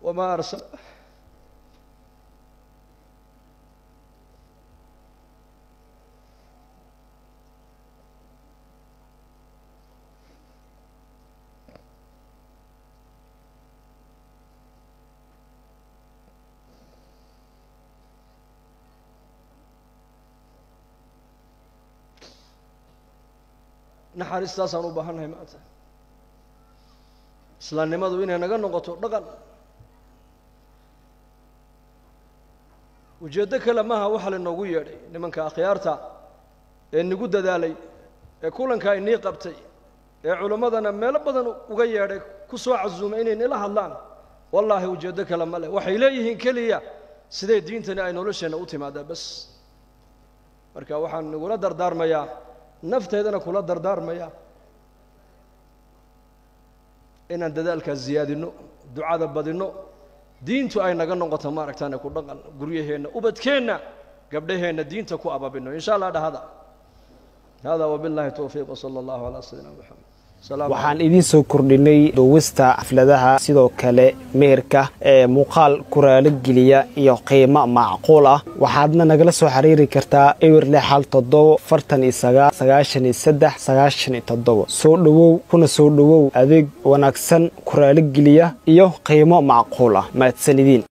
wamaa arsal naxariistaasaan u baahannahay maanta islaamnimadu inay naga noqoto dhaqan ujeeddo kale maaha waxaa lainoogu yeedhay nimanka akhyaarta ee nagu dadaalay ee kulankaa inii qabtay ee culimmadana meelo badan uga yeedhay ku soo casuumay inay nila hadlaan wallaahi ujeeddo kale ma leh waxay leeyihiin keliya sidee diintani ay nolosheenna u timaadaa bas marka waxaan nagula dardaarmayaa nafteedana kula dardaarmaya inaan dadaalkaas ziyaadinno ducada badinno diintu ay naga noqoto maaragtaane ku dhaqan guryaheenna ubadkeenna gabdhaheenna diinta ku ababinno insha allah dhahada hada wabillahi towfiiq wsala allahu calaa sayidina moxamed waxaan idiin soo kordhinay duwista xafladaha sidoo kale meherka ee muuqaal ku raaligeliya iyo qiimo macquul ah waxaadna nagala soo xiriiri kartaa ewer lix hal toddobo fartan iyo sagaal sagaashan iyo saddex sagaashan iyo toddobo soo dhowow kuna soo dhowow adeeg wanaagsan ku raaligeliya iyo qiimo macquul ah mahadsan idiin